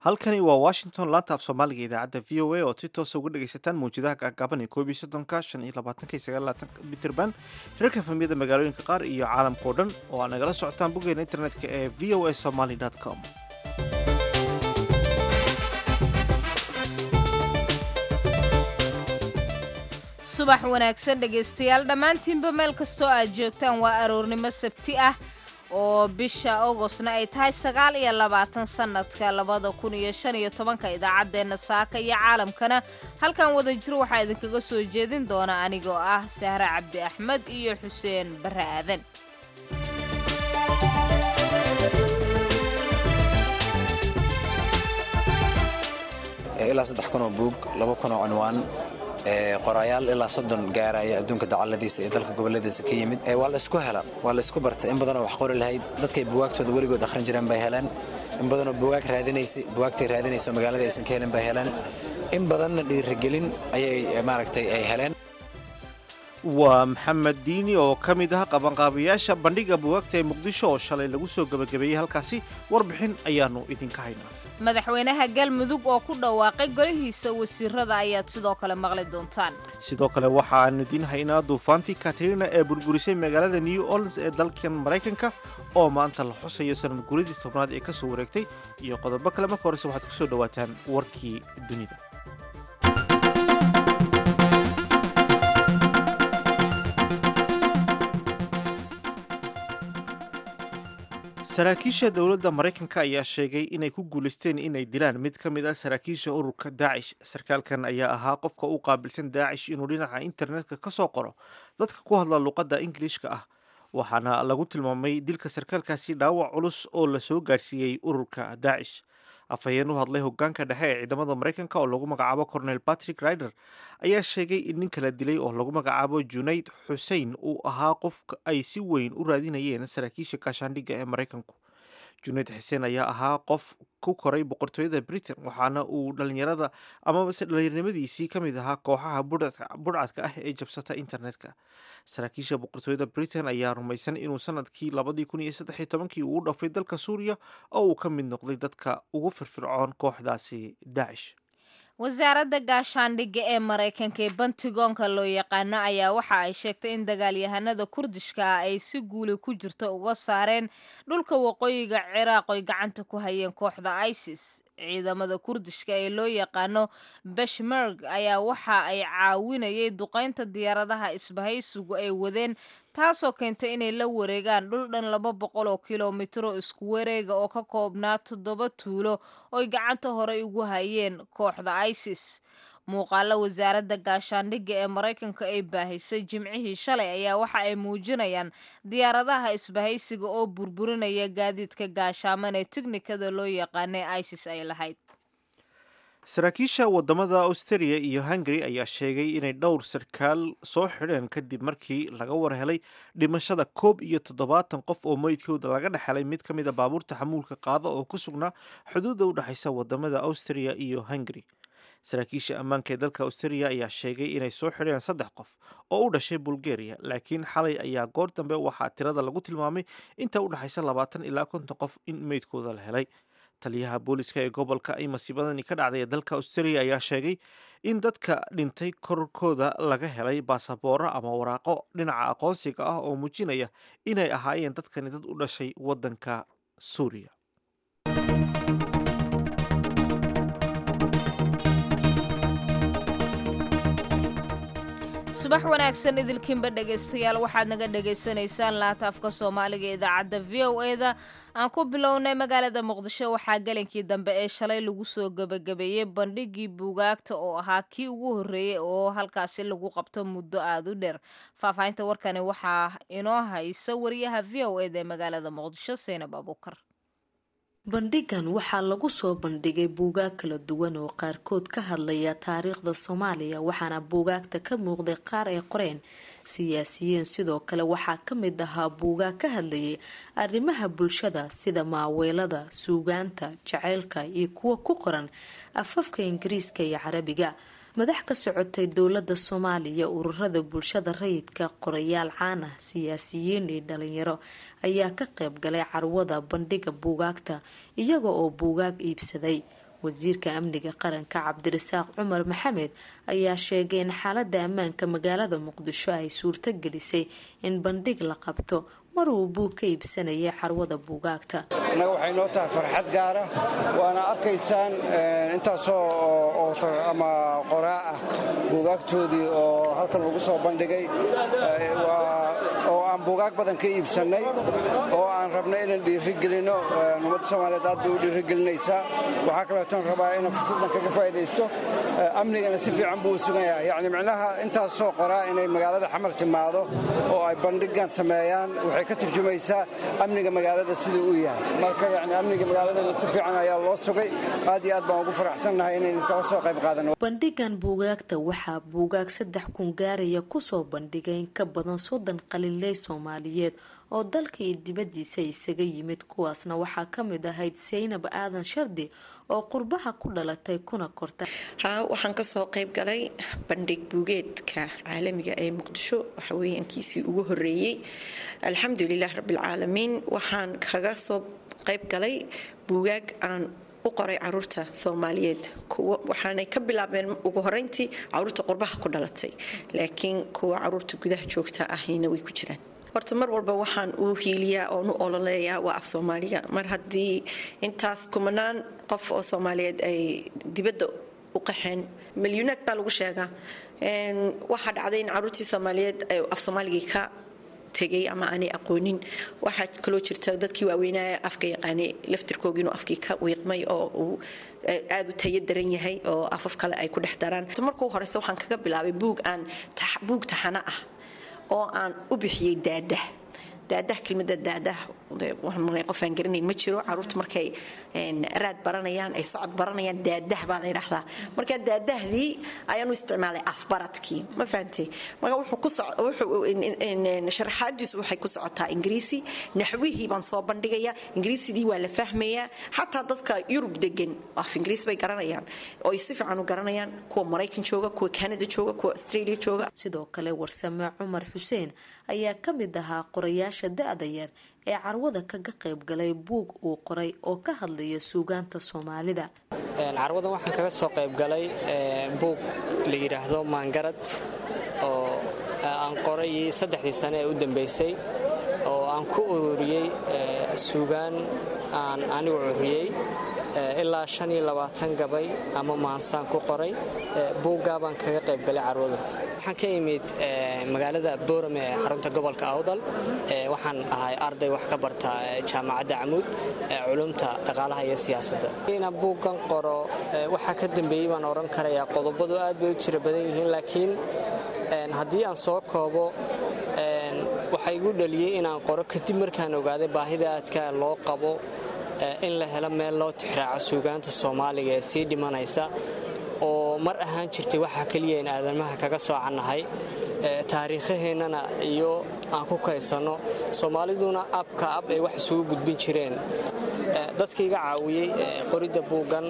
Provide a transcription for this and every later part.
halkani waa washington laanta af soomaaliga idaacadda v o a ood si toosa uga dhegaysataan mawjadaha gaagaaban ee koob iyo soddonka shan iyo labaatanka iyo sagaal labaatanka mitrband hirarka fahmiyada magaalooyinka qaar iyo caalamka o dhan oo aad nagala socotaan boggeena internetka ee v o a somaly com subax wanaagsan dhegaystayaal dhammaantiinba meel kastoo aad joogtaan waa aroornimo sabti ah oo bisha augostna ay tahay sagaal iyo labaatan sannadka labada kun iyo shan iyo tobanka idaacaddeenna saaka iyo caalamkana halkan wada jir waxaa idinkaga soo jeedin doona anigoo ah sahre cabdi axmed iyo xuseen barre aadan ilaa saddex kunoo buug laba kunoo cinwaan qorayaal ilaa soddon gaaraya adduunka dacaladiisa iyo dalka goboladiisa ka yimid waa la isku hela waa la isku bartay in badanoo wax qori lahayd dadkay buwaagtooda weligood akhrin jireen bay heleen in badanoo buwaag raadinaysa buwaagtay raadinayso magaalada aysan ka helin bay heleen in badanna dhiirigelin ayay maaragtay ay heleen waa maxamed diini oo ka mid ah qabanqaabayaasha bandhiga buwaagta ee muqdisho oo shalay lagu soo gebagabeeyey halkaasi warbixin ayaannu idinka haynaa madaxweynaha galmudug oo ku dhawaaqay golihiisa wasiirada ayaad sidoo kale maqli doontaan sidoo kale waxaannu idiin haynaa duufaantii katrina ee burburisay magaalada new orleans ee dalkan maraykanka oo maanta la xusayo sanad guridii tobnaad ee ka soo wareegtay iyo qodobo kale marka horese waxaad ku soo dhowaataan warkii dunida saraakiisha dowladda maraykanka ayaa sheegay inay ku guulaysteen inay dilaan mid ka mid ah saraakiisha ururka daacish sarkaalkan ayaa ahaa qofka u qaabilsan daacish inuu dhinaca internetka ka soo qoro dadka ku hadla luqadda ingiliishka ah waxaana lagu tilmaamay dilka sarkaalkaasi dhaawac culus oo la soo gaadhsiiyey ururka daacish afhayeen u hadlay hogaanka dhexe ee ciidamada maraykanka oo lagu magacaabo cornel patrick rider ayaa sheegay in nin kala dilay oo lagu magacaabo junayd xusein uu ahaa qof ay si weyn u raadinayeen saraakiisha gaashaandhigga ee maraykanku junayd xuseen ayaa ahaa qof ku koray boqortooyada britain waxaana uu dhalinyarada amabase dhallinyarnimadiisii ka mid ahaa kooxaha budhcadka ah ee jabsata internetka saraakiisha boqortooyada britain ayaa rumaysan inuu sanadkii labadii kun iyo saddex iyo tobankii uu u dhafay dalka suuriya oo uu ka mid noqday dadka ugu firfircoon kooxdaasi daacish wasaaradda gaashaandhigga ee maraykanka ee bantigoonka loo yaqaano ayaa waxa ay sheegtay in dagaalyahanada kurdishka ah ay si guuli ku jirto uga saareen dhulka waqooyiga ciraaq oy gacanta ku hayeen kooxda isis ciidamada kurdishka ee loo yaqaano beshmerg ayaa waxa ay caawinayay duqaynta diyaaradaha isbahaysigu ay wadeen taasoo keentay inay la wareegaan dhul dhan laba boqol oo kilomitro isku wareega oo ka koobnaa toddoba tuulo oy gacanta horey ugu hayeen kooxda isis muuqaalo wasaaradda gaashaandhigga ee maraykanka ay baahisay jimcihii shalay ayaa waxa ay muujinayaan diyaaradaha isbahaysiga oo burburinaya gaadiidka gaashaaman ee tiknikada loo yaqaanay isis ay lahayd saraakiisha wadamada australia iyo hungary ayaa sheegay inay dhowr sarkaal soo xidheen kadib markii laga warhelay dhimashada koob iyo toddobaatan qof oo meydkooda laga dhexelay mid ka mid a baabuurta xamuulka qaada oo ku sugnaa xuduudda u dhexaysa wadamada austria iyo hungary saraakiisha ammaanka ee dalka australia ayaa sheegay inay soo xidheen saddex qof oo u dhashay bulgaria laakiin xalay ayaa goor dambe waxaa tirada lagu tilmaamay inta u dhexaysa labaatan ilaa konton qof in meydkooda la helay taliyaha booliska ee gobolka ay masiibadani ka dhacday ee dalka australia ayaa sheegay in dadka dhintay korkooda laga helay baasabooro ama waraaqo dhinaca aqoonsiga ah oo muujinaya inay ahaayeen dadkani dad u dhashay waddanka suuriya subax wanaagsan idilkiinba dhegaystayaal waxaad naga dhagaysanaysaan laanta afka soomaaliga idaacadda v o eda aan ku bilownay magaalada muqdisho waxaa gelinkii dambe ee shalay lagu soo gebagabeeyey bandhigii buugaagta oo ahaa kii ugu horreeyey oo halkaasi lagu qabto muddo aada u dheer faahfaahinta warkani waxaa inoo haysa wariyaha v o eda ee magaalada muqdisho seynab abuukar bandhigan waxaa lagu soo bandhigay buugaag kala duwan oo qaarkood ka hadlaya taariikhda soomaaliya waxaana buugaagta ka muuqday qaar ay qoreen siyaasiyiin sidoo kale waxaa ka mid ahaa buugaag ka hadlayay arrimaha bulshada sida maaweelada suugaanta jaceylka iyo kuwa ku qoran afafka ingiriiska iyo carabiga madax ka socotay dowlada soomaaliya ururada bulshada rayidka qorayaal caan ah siyaasiyiin iyo dhalinyaro ayaa ka qayb galay carwada bandhiga buugaagta iyaga oo buugaag iibsaday wasiirka amniga qaranka cabdirasaaq cumar maxamed ayaa sheegay in xaalada ammaanka magaalada muqdisho ay suurto gelisay in bandhig la qabto mar uu buug ka iibsanayay carwada buugaagta innaga waxay noo tahay farxad gaara waana arkaysaan intaasoo ama qoraa ah buugaagtoodii oo halkan lagu soo bandhigay oo aan buugaag badan ka iibsannay oo aan rabnay inaan dhiirigelinno ummadda soomaaliyeed aad bay u dhiirigelinaysaa waxaa kaleetoon rabaa inaan fursaddan kaga faa'idaysto amnigana si fiican buu u sugan yahay yacni micnaha intaasoo qoraa inay magaalada xamar timaado oo ay bandhigan sameeyaan waxay ka turjumaysaa amniga magaalada siduu u yahay marka yani amniga magaaladana si fiican ayaa loo sugay aad iyo aad baan ugu faraxsannahay inaynu kala soo qayb qaadano bandhigan buugaagta waxaa buugaag saddex kun gaaraya kusoo bandhigay in ka badan soddon qaliiley soomaaliyeed oo dalka iyo dibadiisa isaga yimid kuwaasna waxaa kamid ahayd saynab aadan shardi oo qurbaha ku dhalatay kuna korta haa waxaan kasoo qayb galay bandhig buugeedka caalamiga ee muqdisho waxaweyyaankiisii ugu horeeyey alxamdulilah rabbilcaalamiin waxaan kaga soo qayb galay buugaag aan u qoray caruurta soomaaliyeed waxaanay ka bilaabeen ugu horeyntii caruurta qurbaha ku dhalatay laakiin kuwa caruurta gudaha joogta ahina way ku jiraan horta mar walba waxaan uu hiiliyaa oon u ololeeyaa waa af soomaaliga mar haddii intaas kumanaan qof oo soomaaliyeed ay dibadda u qaxeen milyuunaad baa lagu sheegaa waxaa dhacday in caruurtii soomaaliyeed ay af soomaaligii ka tegay ama aanay aqoonin waxaa kaloo jirta dadkii waaweynaya afka yaqaanay laftirkoogi inuu afkii ka wiiqmay oo uu aada u tayo daran yahay oo afaf kale ay ku dhex daraan markuu horeyse waxaan kaga bilaabay buug aan buug taxano ah oo aan u bixiyey daadah daadah kelmada daadah qofaan garanayn ma jiro caruurta markay raad baranayaan ay socod baranayaan daadah baa la ydhahdaa marka daadahdii ayaan u isticmaalay afbaradkii ma fahantay marka sharaxaadiisu waxay ku socotaa ingiriisi naxwihii baan soo bandhigayaa ingiriisidii waa la fahmayaa xataa dadka yurub degan af ingiriis bay garanayaan oo ay si fiican u garanayaan kuwa maraykan jooga kuwa canada jooga kuwa australia jooga sidoo kale warsame cumar xuseen ayaa ka mid ahaa qorayaasha da-da yar ee carwada kaga qayb galay buug uu qoray oo ka hadlaya suugaanta soomaalida carwadan waxaan kaga soo qayb galay buug la yidhaahdo maangarad oo aan qoray saddexdii sane ee u dambaysay oo aan ku ururiyey suugaan aan anigu curiyey ilaa shan iyo labaatan gabay ama maansaan ku qoray buuggaa baan kaga qayb galay carwada waxaan ka imid magaalada boorame ee xarunta gobolka awdal waxaan ahay arday wax ka barta jaamacadda camuud culumta dhaqaalaha iyo siyaasadda inaan buuggan qoro waxaa ka dambeeyey baan odhan karayaa qodobadu aad bay u jira badan yihiin laakiin haddii aan soo koobo waxaa igu dhaliyey inaan qoro kadib markaan ogaaday baahida aadka loo qabo in la helo meel loo tixraaco suugaanta soomaaliga ee sii dhimanaysa oo mar ahaan jirtay waxaa keliya in aadamaha kaga soocannahay taariikhaheennana iyo aan ku kaysanno soomaaliduna abka ab ay wax isugu gudbin jireen dadka iga caawiyey qoridda buuggan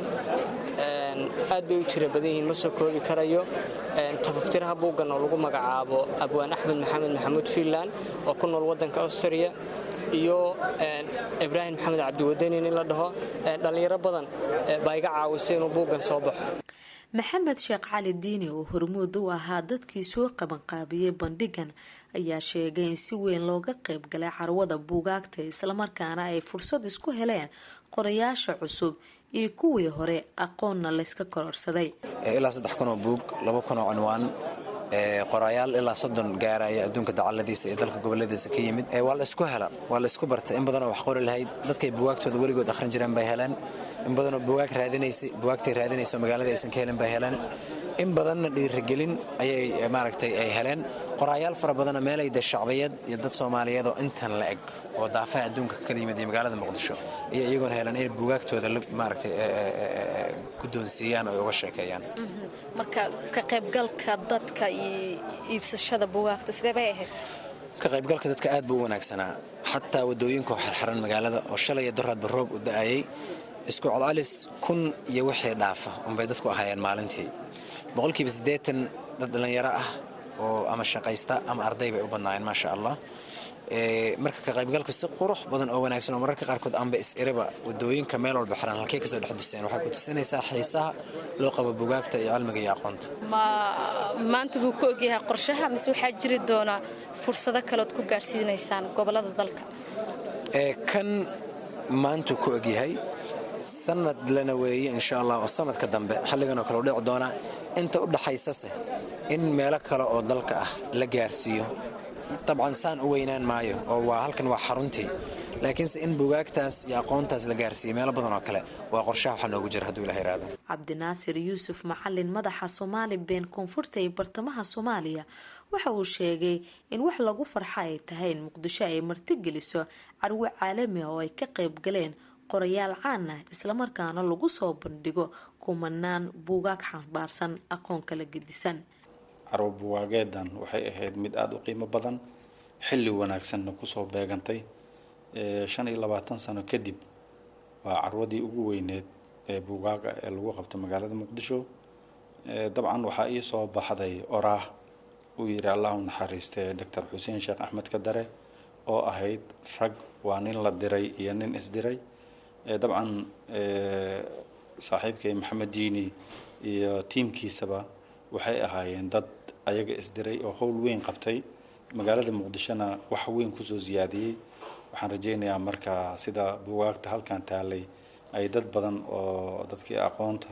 aad bay u jira badan yihiin ma soo koobi karayo tafaftiraha buuggan oo lagu magacaabo abwaan axmed maxamed maxamuud fiinland oo ku nool waddanka austria iyo ibraahim maxamed cabdiwadanin in la dhaho dhallinyaro badan baa iga caawisay inuu buuggan soo baxo maxamed sheekh cali diini oo hormuud u ahaa dadkii soo qabanqaabiyey bandhigan ayaa sheegay in si weyn looga qayb galay carwada buugaagta islamarkaana ay fursad isku heleen qorayaasha cusub iyo kuwii hore aqoonna layska kororsaday ilaa saddex kun oo buug laba kun oo cinwaan qorayaal ilaa soddon gaaraya adduunka dacaladiisa iyo dalka goboladiisa ka yimid waa la isku hela waa la isku barta in badanoo wax qori lahayd dadkay buwaagtooda weligood akhrin jireen bay heleen in badanoo buwaag raadinaysay buwaagtay raadinayso magaalada aysan ka helin bay heleen in badanna dhiirigelin ayay maaragtay ay heleen qoraayaal fara badana meelay de shacbiyad iyo dad soomaaliyeed oo intan la eg oo daafaha adduunka ka kala yimid iyo magaalada muqdisho iyo iyagoona heleen inay buwaagtooda maaragtay guddoonsiiyaan oo uga sheekeeyaan marka ka qaybgalka dadka iyo iibsashada bugaagta sidee bay ahayd ka qaybgalka dadka aad buu u wanaagsanaa xataa wadooyinka waxaa xiran magaalada oo shalay iyo doraadba roob u da'ayay isku codcalis kun iyo wixii dhaafa unbay dadku ahaayeen maalintii boqolkiiba siddeetan dad dhallinyaro ah oo ama shaqaysta ama arday bay u badnaayeen maasha allah marka ka qaybgalka si qurux badan oo wanaagsan oo mararka qaarkood aanba is-iriba wadooyinka meel walba xiran halkay kasoo dhex duseen waxay ku tusinaysaa xiisaha loo qabo bugaagta iyo cilmiga iyo aqoonta ma maanta buu ka ogyahay qorshaha mise waxaa jiri doonaa fursado kaleod ku gaadhsiinaysaan gobolada dalka kan maantuu ku ogyahay sanad lana weeye insha allah oo sanadka dambe xilliganoo kale u dhici doonaa inta u dhaxaysase in meelo kale oo dalka ah la gaarsiiyo dabcan saan u weynaan maayo oo waa halkan waa xaruntii laakiinse in bugaagtaas iyo aqoontaas la gaarsiiyo meelo badan oo kale waa qorshaha waxaa noogu jira hadduu ilaha iraado cabdinaasir yuusuf macalin madaxa soomaali been koonfurta ee bartamaha soomaaliya waxa uu sheegay in wax lagu farxa ay tahay in muqdisho ay martigeliso carwo caalami ah oo ay ka qayb galeen qorayaal caan ah islamarkaana lagu soo bandhigo kumanaan buugaag xambaarsan aqoon kala gedisan carwo buwaageedan waxay ahayd mid aada u qiimo badan xilli wanaagsanna kusoo beegantay shan iyo labaatan sano kadib waa carwadii ugu weyneed ee buugaaga ee lagu qabto magaalada muqdisho dabcan waxaa ii soo baxday oraah uu yidhi allahu naxariiste doctor xuseen sheekh axmed kadare oo ahayd rag waa nin la diray iyo nin isdiray dabcan saaxiibkay maxamed diini iyo tiimkiisaba waxay ahaayeen dad ayaga isdiray oo howl weyn qabtay magaalada muqdishona wax weyn kusoo siyaadiyey waxaan rajeynayaa marka sida bugaagta halkan taalay ay dad badan oo dadkii aqoonta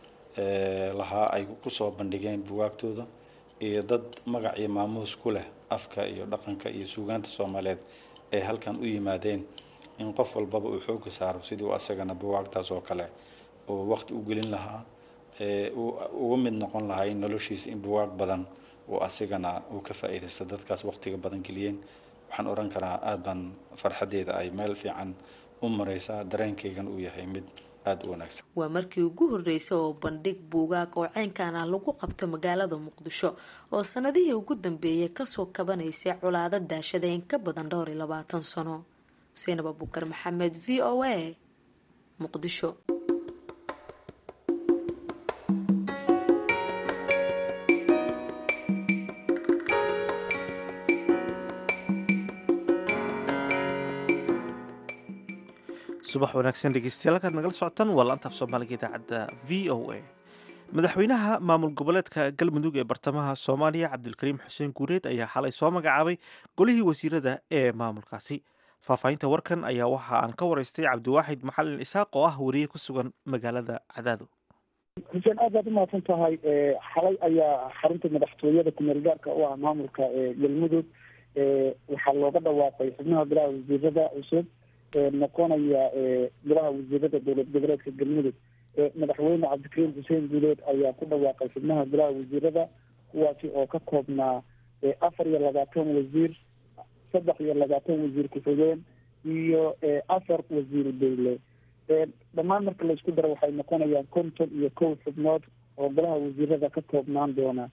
lahaa ay kusoo bandhigeen bugaagtooda iyo dad magac iyo maamuus ku leh afka iyo dhaqanka iyo suugaanta soomaaliyeed ay halkan u yimaadeen in qof walbaba uu xooga saaro sidii u asagana bugaagtaas oo kale uu waqti u gelin lahaa uga mid noqon lahaa in noloshiisa in bugaag badan uu asigana uu ka faa'iidaysto dadkaas waqtiga badan geliyeen waxaan oran karaa aad baan farxadeeda ay meel fiican u mareysaa dareenkaygan uu yahay mid aada u wanaagsan waa markii ugu horreysay oo bandhig buugaag oo ceynkan ah lagu qabto magaalada muqdisho oo sanadihii ugu dambeeyay kasoo kabanaysay colaado daashada in ka badan dhowr iyo labaatan sano xuseenab abukar maxamed v o a muqdisho subax wanaagsan dhegeystayaal halkaad nagala socotaan waa laanta af soomaaliga idaacadda v o a madaxweynaha maamul goboleedka galmudug ee bartamaha soomaaliya cabdilkariim xuseen guureed ayaa xalay soo magacaabay golihii wasiirada ee maamulkaasi faahfaahinta warkan ayaa waxa aan ka waraystay cabdiwaaxid maxalin isaaq oo ah wariye ku sugan magaalada cadaado xuseen aad baad umahadsan tahay xalay ayaa xarunta madaxtooyada kumeel gaarka u ah maamulka galmudug waxaa looga dhawaaqay xubnaha golaha wasiirada cusub noqonaya golaha wasiirada dowlad goboleedka galmudug madaxweyne cabdikariim xuseen guuleed ayaa ku dhawaaqay xubnaha golaha wasiirada kuwaasi oo ka koobnaa afar iyo labaatan wasiir saddex iyo labaatan wasiir ku-xigeen iyo afar wasiiru dowle dhammaan marka laisku daro waxay noqonayaan konton iyo kow xubnood oo golaha wasiirada ka koobnaan doona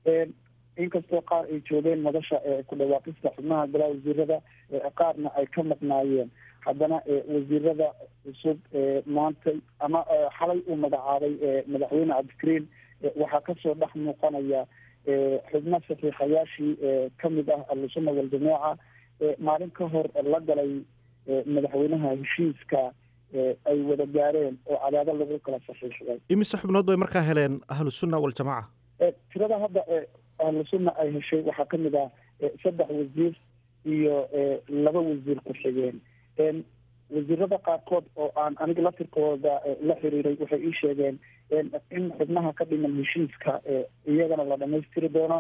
inkastoo qaar ay joogeen madasha ku dhawaaqista xubnaha golaha wasiirada qaarna ay ka maqnaayeen haddana wasiirada cusub maanta ama xalay uu magacaabay madaxweyne cabdikariim waxaa kasoo dhex muuqanaya xubno saxiixayaashii kamid ah ahlusuna waljamaaca maalin ka hor la galay madaxweynaha heshiiska ay wada gaareen oo cadaado lagu kala saxiixday imise xubnood bay markaa heleen ahlusunna waljamaaca tirada hadda ahlusunna ay heshay waxaa kamid ah saddex wasiir iyo laba wasiir ku-xigeen wasiirada qaarkood oo aan aniga lafirkooda la xiriiray waxay ii sheegeen in xubnaha ka dhiman heshiiska iyagana la dhamaystiri doono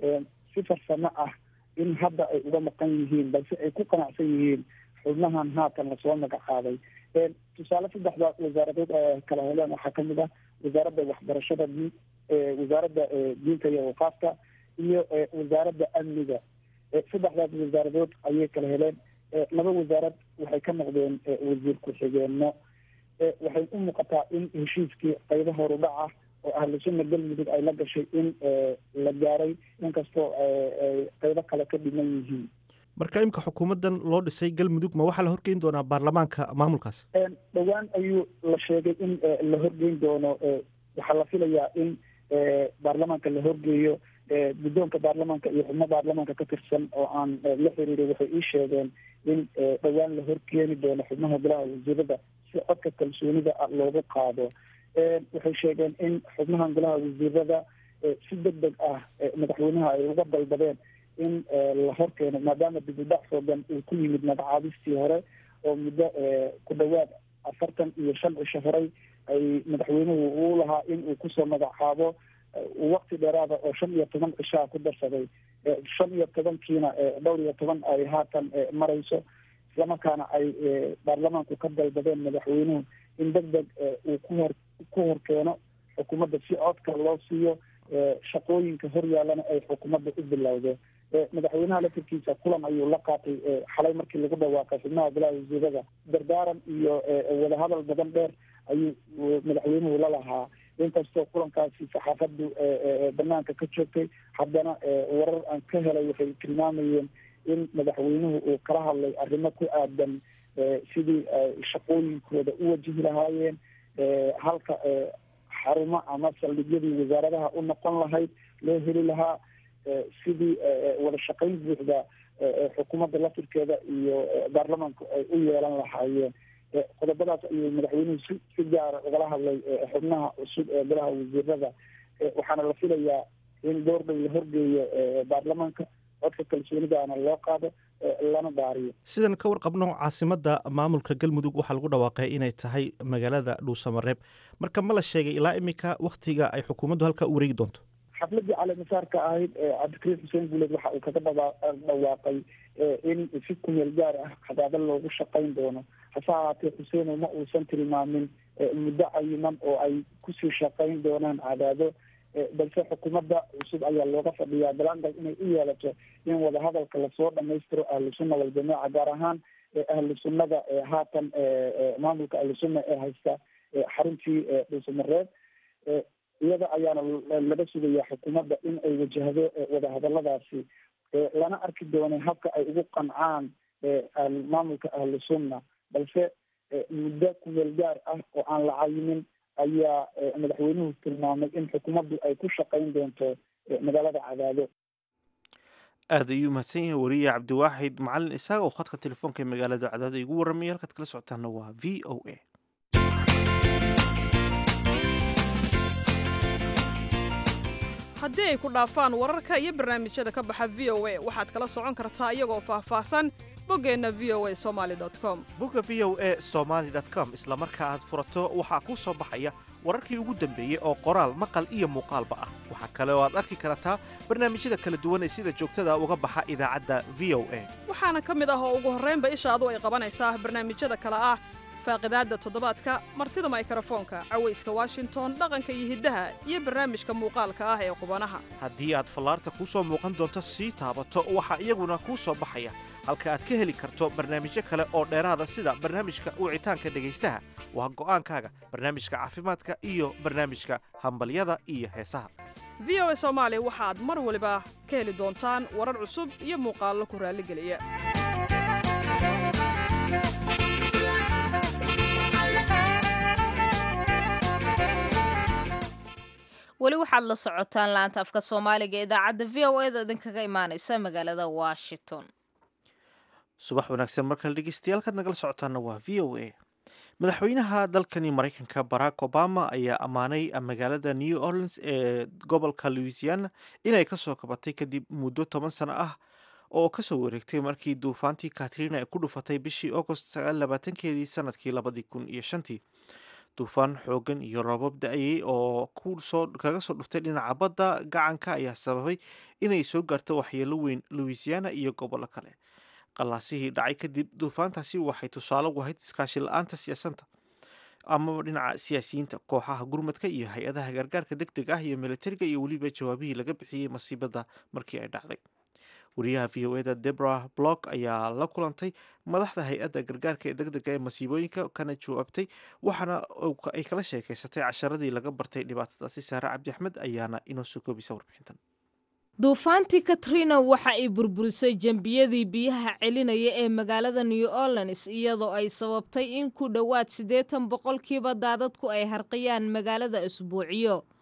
si farsamo ah in hadda ay uga maqan yihiin balse ay ku qanacsan yihiin xubnahan haatan lasoo magacaabay tusaale saddexda wasaaradood kala heleen waxaa kamid ah wasaaradda waxbarashada diin wasaaradda diinta iyo waqaafka iyo wasaaradda amniga saddexdaas wasaaradood ayay kala heleen laba wasaarad waxay ka noqdeen wasiir ku-xigeenno waxay u muuqataa in heshiiskii qaybo horudhaca oo ahlusuna galmudug ay la gashay in la gaaray inkastoo qaybo kale ka dhiman yihiin marka imika xukuumaddan loo dhisay galmudug ma waxaa la horgeyn doonaa baarlamaanka maamulkaas dhowaan ayuu la sheegay in la horgeyn doono waxaa la filayaa in baarlamaanka la horgeeyo guddoonka baarlamaanka iyo xubno baarlamaanka ka tirsan oo aan la xiriiray waxay ii sheegeen in dhowaan la horkeeni doono xubnaha golaha wasiirada si codka kalsoonida loogu qaado waxay sheegeen in xubnahan golaha wasiirada si deg deg ah madaxweynaha ay uga dalbadeen in la horkeeno maadaama dibudhac foogan uu ku yimid magacaabistii hore oo muddo ku dhawaad afartan iyo shan cisho horey ay madaxweynuhu uu lahaa in uu kusoo magacaabo waqti dheeraada oo shan iyo toban cishaa ku darsaday shan iyo tobankiina dhowr iyo toban ay haatan marayso islamarkaana ay baarlamaanku ka dalbadeen madaxweynuhu in deg deg uu kuhor ku horkeeno xukuumadda si codka loo siiyo shaqooyinka horyaalana ay xukuumadda u bilowdo madaxweynaha lafirkiisa kulan ayuu la qaatay xalay markii lagu dhawaaqay xubnaha golaha wasiirada dardaaran iyo wadahadal badan dheer ayuu madaxweynuhu la lahaa inkastoo kulankaasi saxaafadu banaanka ka joogtay haddana warar aan ka helay waxay tilmaamayeen in madaxweynuhu uu kala hadlay arrimo ku aadan sidii shaqooyinkooda u wajihi lahaayeen halka xarumo ama saldhigyadii wasaaradaha u noqon lahayd loo heli lahaa sidii wada shaqayn buuxda xukuumadda lafirkeeda iyo baarlamaanku ay u yeelan lahaayeen qodobadaas ayuu madaxweynuhu si si gaara ugala hadlay xubnaha cusub ee golaha wasiirada waxaana la filayaa in goordhow la horgeeyo baarlamaanka codka kalsoonidaana loo qaado lana daariyo sidan ka warqabno caasimadda maamulka galmudug waxaa lagu dhawaaqay inay tahay magaalada dhuusamareeb marka ma la sheegay ilaa iminka wakhtiga ay xukuumaddu halkaa u wareegi doonto xafladii caleemasaarka ahayd cabdikariim xuseen guuleed waxa uu kaga dhaba dhawaaqay in si kumeel gaar ah cadaado loogu shaqayn doono hase ahaatee xuseeno ma uusan tilmaamin muddo cayiman oo ay kusii shaqayn doonaan cadaado balse xukuumadda cusub ayaa looga fadhiyaa galangal inay u yeelato in wadahadalka lasoo dhamaystiro ahlu sunna waljamaaca gaar ahaan ahlu sunnada haatan maamulka ahlu sunna ee haysta xaruntii dhuusamareeb iyada ayaana laga sugayaa xukuumadda in ay wajahdo wadahadaladaasi lana arki doonay habka ay ugu qancaan maamulka ahlu sunna balse muddo kumeel gaar ah oo aan la cayimin ayaa madaxweynuhu tilmaamay in xukuumaddu ay ku shaqayn doonto magaalada cadaado aad ayuu mahadsan yahay wariye cabdiwaaxid macalin isaaga oo khadka telefoonka ee magaalada cadaado igu warramaya halkaad kala socotaana waa v o a haddii ay ku dhaafaan wararka iyo barnaamijyada ka baxa v o a waxaad kala socon kartaa iyagoo faahfaahsan boggeenna v o a somaali com bogga v o a somaali com isla marka aad furato waxaa kuu soo baxaya wararkii ugu dambeeyey oo qoraal maqal iyo muuqaalba ah waxaa kale oo aad arki kartaa barnaamijyada kala duwan ee sida joogtada uga baxa idaacadda v o a waxaana ka mid ah oo ugu horraynba ishaadu ay qabanaysaa barnaamijyada kale ah faaqidaadda toddobaadka martida maykrofoonka cawayska washington dhaqanka iyo hiddaha iyo barnaamijka muuqaalka ah ee qubanaha haddii aad fallaarta kuu soo muuqan doonto sii taabato waxaa iyaguna kuu soo baxaya halka aad ka heli karto barnaamijyo kale oo dheeraada sida barnaamijka wicitaanka dhegaystaha waa go'aankaaga barnaamijka caafimaadka iyo barnaamijka hambalyada iyo heesaha v o a soomaali waxaad mar waliba ka heli doontaan warar cusub iyo muuqaallo ku raalligeliya weli waxaad la socotaan laanta afka soomaaliga ee idaacadda v o e da idinkaga imaanaysa magaalada washington subax wanaagsan markale dhegeystayaal kaad nagala socotaana waa v o a madaxweynaha dalkani maraykanka barack obama ayaa ammaanay magaalada new orleans ee gobolka louisiana inay kasoo kabatay kadib muddo toban sano ah oo kasoo wareegtay markii duufaantii katrina ay ku dhufatay bishii agost sagaaabaatankeedii sanadkii labadii kun iyo shantii duufaan xoogan iyo roobab da-ayay oo kaga soo dhuftay dhinaca badda gacanka ayaa sababay inay soo gaarto waxyeelo weyn louisiana iyo gobollo kale qalaasihii dhacay kadib duufaantaasi waxay tusaale u ahayd iskaashi la-aanta siyaasanta amaba dhinaca siyaasiyiinta kooxaha gurmadka iyo hay-adaha gargaarka deg deg ah iyo militariga iyo weliba jawaabihii laga bixiyey masiibada markii ay dhacday wariyaha v o eda debra block ayaa la kulantay madaxda hay-adda gargaarka ee deg dega ee masiibooyinka kana jawaabtay waxaana ay kala sheekeysatay casharadii laga bartay dhibaatadaasi saare cabdi axmed ayaana inoo soo koobisa warbixintan duufaantii katrina waxa ay burburisay jembiyadii biyaha celinaya ee magaalada new orleans iyadoo ay sababtay in ku dhowaad siddeetan boqolkiiba daadadku ay harqiyaan magaalada isbuuciyo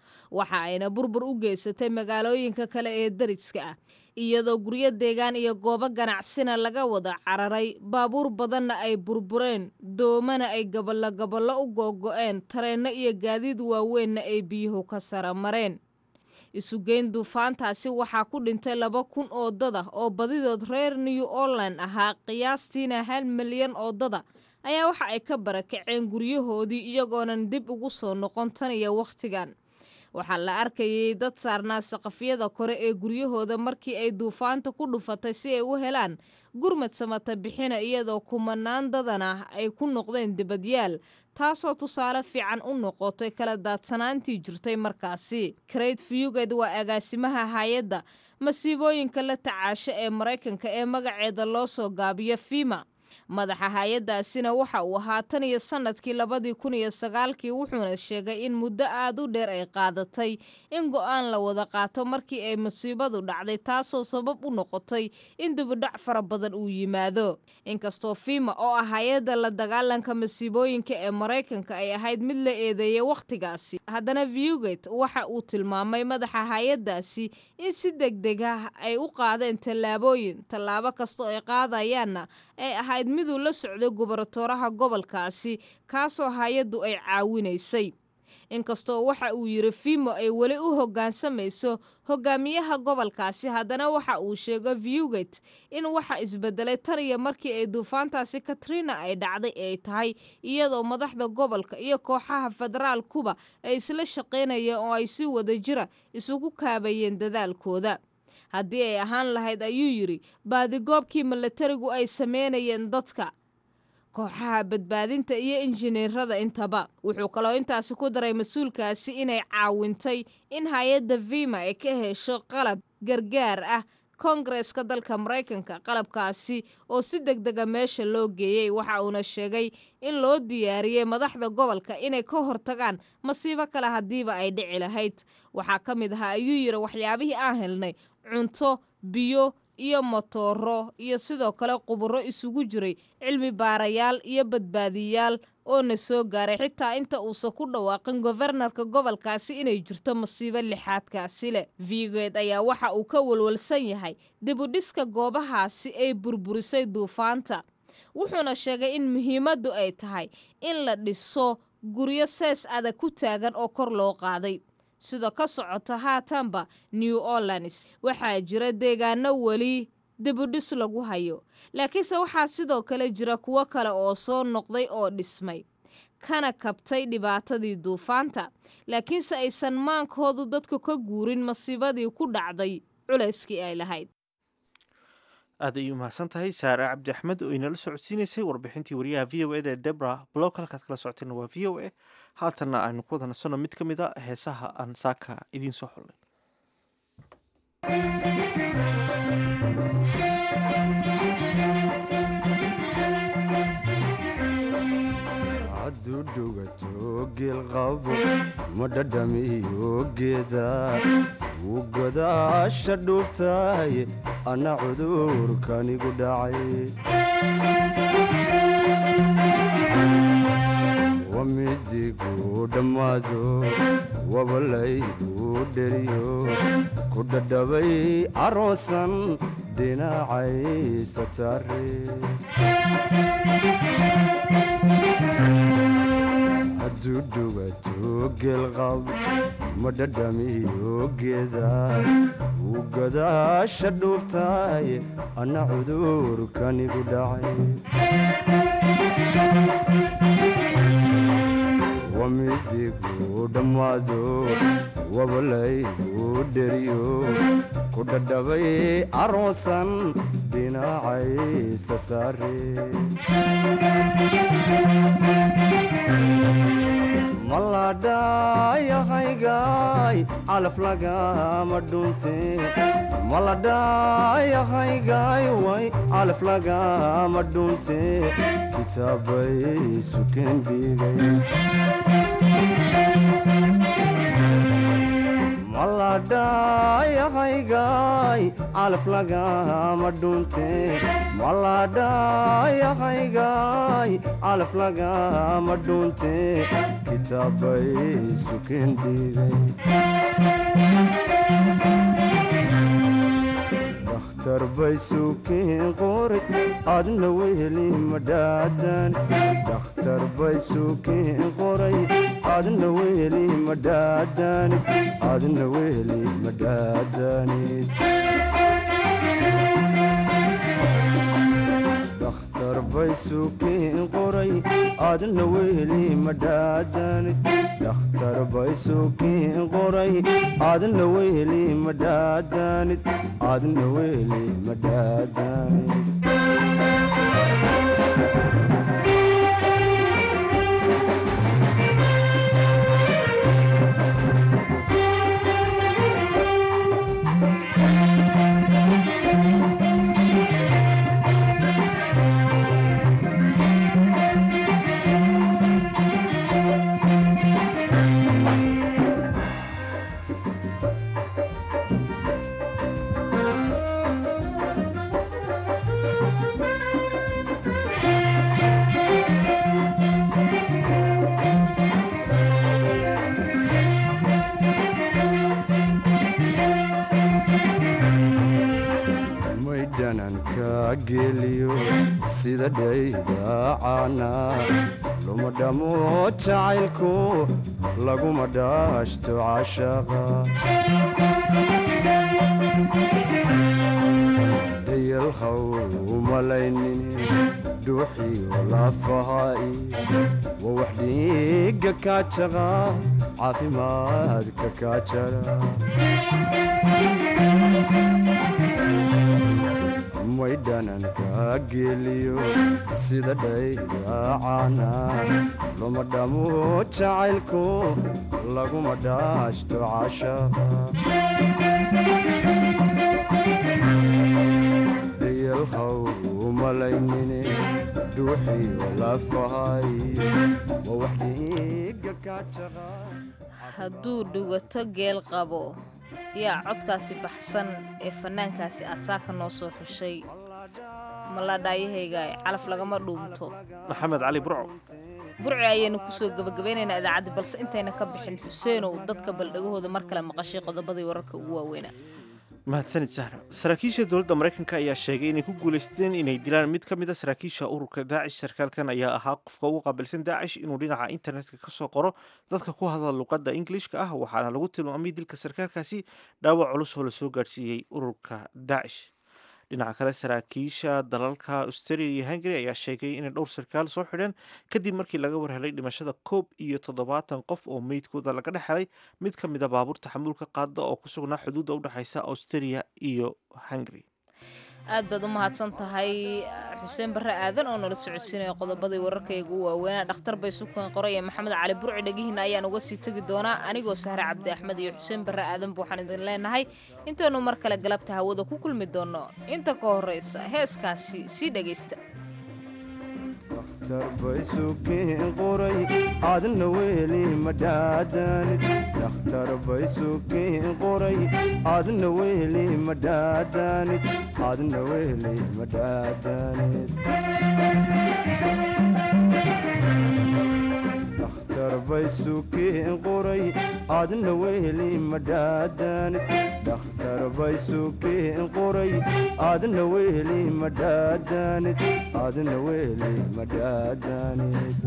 waxa ayna burbur u geysatay magaalooyinka kale ee dariska ah iyadoo guryo deegaan iyo goobo ganacsina laga wada cararay baabuur badanna ay burbureen doomana ay gaballo gaballo u googo'een tareenno iyo gaadiid waaweynna ay biyuhu ka sara mareen isugeyn duufaantaasi waxaa ku dhintay laba kun oo dada oo badidood reer new orland ahaa qiyaastiina hal milyan oo dada ayaa waxa ay ka barakaceen guryahoodii iyagoonan dib ugu soo noqon tan iyo wakhtigan waxaa la arkayay dad saarnaa saqafyada kore ee guryahooda markii ay duufaanta ku dhufatay si ay u helaan gurmad samata bixina iyadoo kumanaan dadana ay ku noqdeen dibadyaal taasoo tusaale fiican u noqotay kala daadsanaantii jirtay markaasi crate fuged waa agaasimaha hay-adda masiibooyinka la tacaasho ee maraykanka ee magaceeda loo soo gaabiyo fima madaxa hay-addaasina waxa uu ahaa tan iyo sannadkii labadii kun iyo sagaalkii wuxuuna sheegay in muddo aad u dheer ay qaadatay in go'aan la wada qaato markii ay masiibadu dhacday taasoo sabab u noqotay in dibudhac fara badan uu yimaado inkastoo fima oo ah hay-adda la dagaalanka masiibooyinka ee maraykanka ay ahayd mid la eedeeyay wakhtigaasi haddana viuget waxa uu tilmaamay madaxa hay-addaasi in si degdeg ah ay u qaadeen tallaabooyin tallaabo kastoo ay qaadayaanna ay ahayd miduu la socday gubaratoraha gobolkaasi kaasoo hay-addu ay caawinaysay inkastoo waxa uu yidhi fimo ay weli u hoggaansamayso hogaamiyaha gobolkaasi haddana waxa uu sheegay viuget in waxa isbedelay tan iyo markii ay duufaantaasi katrina ay dhacday ay tahay iyadoo madaxda gobolka iyo kooxaha federaalkuba ay isla shaqaynayeen oo ay si wada jira isugu kaabayeen dadaalkooda haddii ay ahaan lahayd ayuu yidhi baadigoobkii milatarigu ay sameynayeen dadka kooxaha badbaadinta iyo injineerada intaba wuxuu kaloo intaasi ku daray mas-uulkaasi inay caawintay in hay-adda vima ay ka hesho qalab gargaar ah koongareska dalka maraykanka qalabkaasi oo si deg dega meesha loo geeyey waxa uuna sheegay in loo diyaariyey madaxda gobolka inay ka hortagaan masiibo kale haddiiba ay dhici lahayd waxaa ka mid ahaa ayuu yidhi waxyaabihii aan helnay cunto biyo iyo motooro iyo sidoo kale quburo isugu jiray cilmi baarayaal iyo badbaadiyaal oo na soo gaaray xitaa inta uusan ku dhawaaqin gobernarka gobolkaasi inay jirto masiibo lixaadkaasi leh vigoed ayaa waxa uu ka walwalsan yahay dibudhiska goobahaasi ay burburisay duufaanta wuxuuna sheegay in muhiimaddu ay tahay in la dhiso guryo sees adag ku taagan oo kor loo qaaday sida ka socota haatanba new orleans waxaa jira deegaano weli dibudhis lagu hayo laakiinse waxaa sidoo kale jira kuwo kale oo soo noqday oo dhismay kana kabtay dhibaatadii duufaanta laakiinse aysan maankoodu dadku ka guurin masiibadii ku dhacday culayskii ay lahayd aad ayay umahadsan tahay saare cabdi axmed oo inala socodsiinaysay warbixintii wariyaha v o eda ee debra blog halkaad kala socotayna waa v o a haatanna aynu ku wada nasanno mid ka mid a heesaha aan saaka idiin soo xullay hadduu dhugato geelqabo ma dhadhamiyo geeda wuu godaasha dhuubtahay anna cudurkanigu dhacay wamidigu dhammaado wabalaygu dheriyo ku dhadhabay aroosan dhinacaysa saare hadduu dhugato geelqab ma dhadhamiyo geeda wuu godaasha dhuubtahay anna cudurkanigu dhacay wamidigu dhammaado wabalaygu dheriyo ku dhadhabay aroosan dhinacaysa saare maladhayahaygaay calaf lagama dhunte maladhayahaygaay way calaf lagama dhunte kitaabay suken dhigay maladhayahaygaay calaf lagama dhunte maladhayahaygaay calaf lagama dhunte kitaabay suken dhigay dakhtar bay suken qoray adna weheli madhaadan dakhtar bay suken qoray adna weheli madhaadanid adna weheli madhaadanid dakhtar bay suken qoray adna weheli madhaadanid dakhtar bay suken qoray adna weheli madhaadanid adna weheli madhaadanid maydhananka geliyo sida dhaydaacana luma dhamo jacaylku laguma dhaashto cashaqa dhayalhaw umalaynin dhuuxiyo lafaha'i waa wax dhiiga kaajaqa caafimaadka kaajara maydhananka geliyo sida dhaydaacana luma dhamo jacaylku laguma dhaashto cashaqa dhayalhaw umalaynine dhuuxiyo lafahay waa wax dhiiga kaajaqa hadduu dhugato geel qabo yaa codkaasi baxsan ee fannaankaasi aad saaka noo soo xushay maladhaayahayga calaf lagama dhuumto maxamed cali burco burci ayaynu kusoo gebagabeynaynaa idaacadda balse intayna ka bixin xuseenow dadka baldhegahooda mar kale maqashay qodobadii wararka ugu waaweynaa mahadsanid sahra saraakiisha dowladda maraykanka ayaa sheegay inay ku guulaysteen inay dilaan mid ka mid a saraakiisha ururka daacish sarkaalkan ayaa ahaa qofka ugu qaabilsan daacish inuu dhinaca internetka ka soo qoro dadka ku hadla luqadda ingilishka ah waxaana lagu tilmaamay dilka sarkaalkaasi dhaawac culus oo lasoo gaadhsiiyey ururka daacish dhinaca kale saraakiisha dalalka australia iyo hungary ayaa sheegay inay dhowr sarkaal soo xidheen kadib markii laga warhelay dhimashada koob iyo toddobaatan qof oo meydkooda laga dhex helay mid ka mid a baabuurta xamuulka qaada oo ku sugnaa xuduudda u dhexaysa australia iyo hungary aad baad u mahadsan tahay xuseen barre aadan oo nala socodsiinaya qodobadii wararkayga u waaweynaa dhakhtar bay sukan qoray ee maxamed cali burci dhegihiina ayaan uga sii tegi doonaa anigoo sahre cabdi axmed iyo xuseen barre aadanba waxaan idin leenahay intaynu mar kale galabta hawada ku kulmi doonno inta ka horraysa heeskaasi sii dhegaysta dakhtar bay suken qoray adna weheli madhaadanid dakhtar bay suken qoray adna weheli madhaadanid adna weheli madhaadanid dakhtar bay suken qoray adna weheli madhaadanid dakhtar bay suken qoray adna weheli madhaadanid adna weheli madhaadanid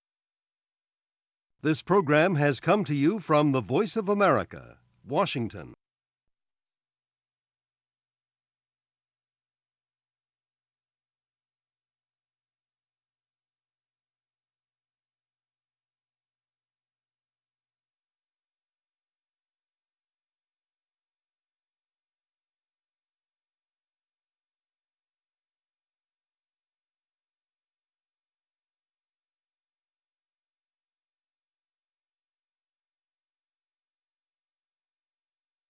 This program has come to you from the Voice of America, Washington.